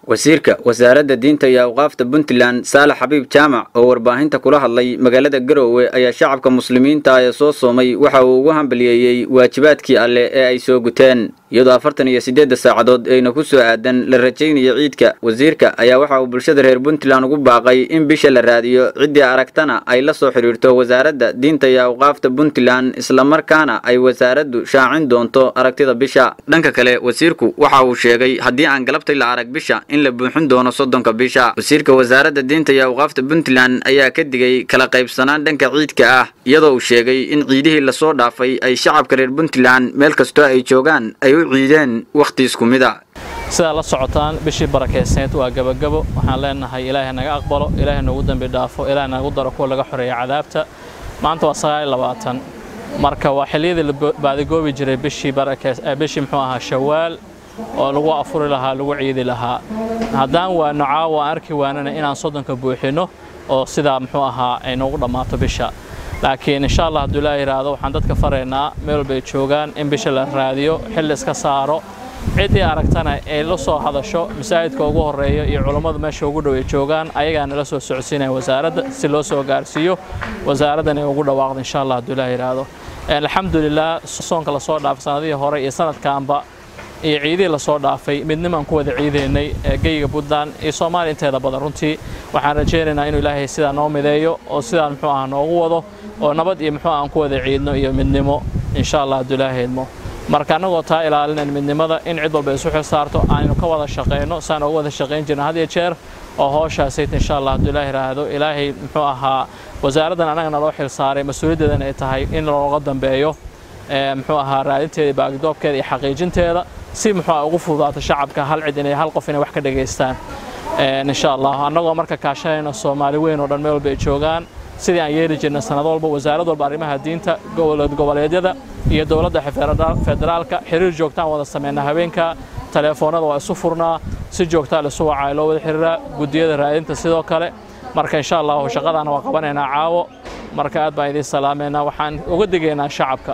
wasiirka wasaaradda diinta iyo awqaafta puntland saalax xabiib jaamac oo warbaahinta kula hadlay magaalada garoowe ayaa shacabka muslimiinta ee soo soomay waxa uu ugu hambaliyeeyey waajibaadkii alle ee ay soo guteen iyadoo afartan iyo siddeedda saacadood ayna ku soo aadan la rajaynayo ciidka wasiirka ayaa waxa uu bulshada reer puntland ugu baaqay in bisha la raadiyo ciddii aragtana ay la soo xidhiirto wasaaradda diinta iyo awqaafta puntland islamarkaana ay wasaaraddu shaacin doonto aragtida bisha dhanka kale wasiirku waxa uu sheegay haddii aan galabtay la arag bisha in la buuxin doono soddonka bisha wasiirka wasaaradda diinta iyo awqaafta puntland ayaa ka digay kala qaybsanaan dhanka ciidka ah iyadoo uu sheegay in ciidihii lasoo dhaafay ay shacabka reer puntland meel kastoo ay joogaan ay u ciideen wakhti isku mid a sidaa la socotaan bishii barakaysaneed waa gebagabo waxaan leenahay ilaahay naga aqbalo ilaahay noogu dembi dhaafo ilaahay nagu daro kuwa laga xoreeya cadaabta maanta waa sagaal labaatan marka waa xilliyadii la baadigoobi jiray bishii bishii muxuu ahaa shawaal oo lagu afuri lahaa lagu ciidi lahaa haddaan waano caawa aan arki waanana inaan soddonka buuxinno oo sidaa muxuu ahaa ay noogu dhammaato bisha laakiin insha allah hadduu ilaa yidhaahdo waxaan dadka faraynaa meel walba ay joogaan in bisha la raadiyo xilli iska saaro ciddii aragtana ay la soo hadasho masaajidka ugu horreeya iyo culummadu meesha ugu dhow ay joogaan ayagaa nala soo socodsiinaya wasaaradda si loo soo gaarsiiyo wasaaraddan ay ugu dhawaaqdo insha allah hadduu ilaa yidhaahdo alxamdulilah soonka lasoo dhaafay sanadihii hore iyo sanadkaanba iyo ciidihii lasoo dhaafay midnimaan ku wada ciidaynay geyga puntland iyo soomaaliya inteeda badan runtii waxaan rajaynaynaa inuu ilaahay sidaa noo mideeyo oo sidaan muxuu ah noogu wado oo nabad iyo muxuu aan ku wada ciidno iyo midnimo insha allah hadduu ilaahay idmo marka annagoo taa ilaalinayn midnimada in cid walba isu xil saarto aanaynu ka wada shaqayno saan uga wada shaqayn jirna had iyo jeer oo hooshaasayd insha allah hadduu ilaahay yidhaahdo ilaahay muxuu ahaa wasaaraddan annagana loo xil saaray mas-uuliyaddeedan ay tahay in looga dambeeyo muxuu ahaa raadinteeda baagidoobkeeda iyo xaqiijinteeda si muxuu ah ugu fududaato shacabka hal cid inay hal qof inay wax ka dhageystaan insha allah annagoo marka kaashanayna soomaali weyn oo dhan meel walba ay joogaan sidii aan yeeli jirnay sanad walba wasaarad walba arrimaha diinta goboleedyada iyo dowladda federaalka xiriir joogtaan wada sameynaa habeenka teleefoonada waa isu furnaa si joogtaa laisu wacaa loo wada xiriiraa guddiyada raadinta sidoo kale marka insha allahu shaqadaana waa qabanaynaa caawo marka aad baan idiin salaameynaa waxaan uga digaynaa shacabka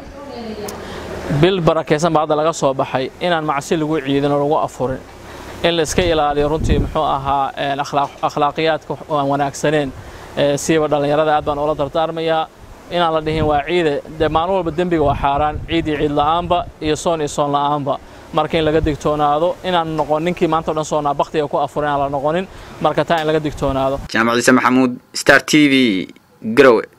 bil barakaysan baa hadda laga soo baxay inaan macsi lagu ciidin oo lagu afurin in la iska ilaaliyo runtii muxuu ahaa akhlaaqiyaadka aan wanaagsaneen siiba dhallinyarada aad baan ula dardaarmayaa inaan la dhihin waa ciide dee maalin walba dembiga waa xaaraan ciid iyo ciid la'aanba iyo soon iyo soon la'aanba marka in laga digtoonaado inaan noqon ninkii maanta o dhan soonaa baktiga ku afurin aan la noqonin marka taa in laga digtoonaado jaamac ciise maxamuud star t v garowe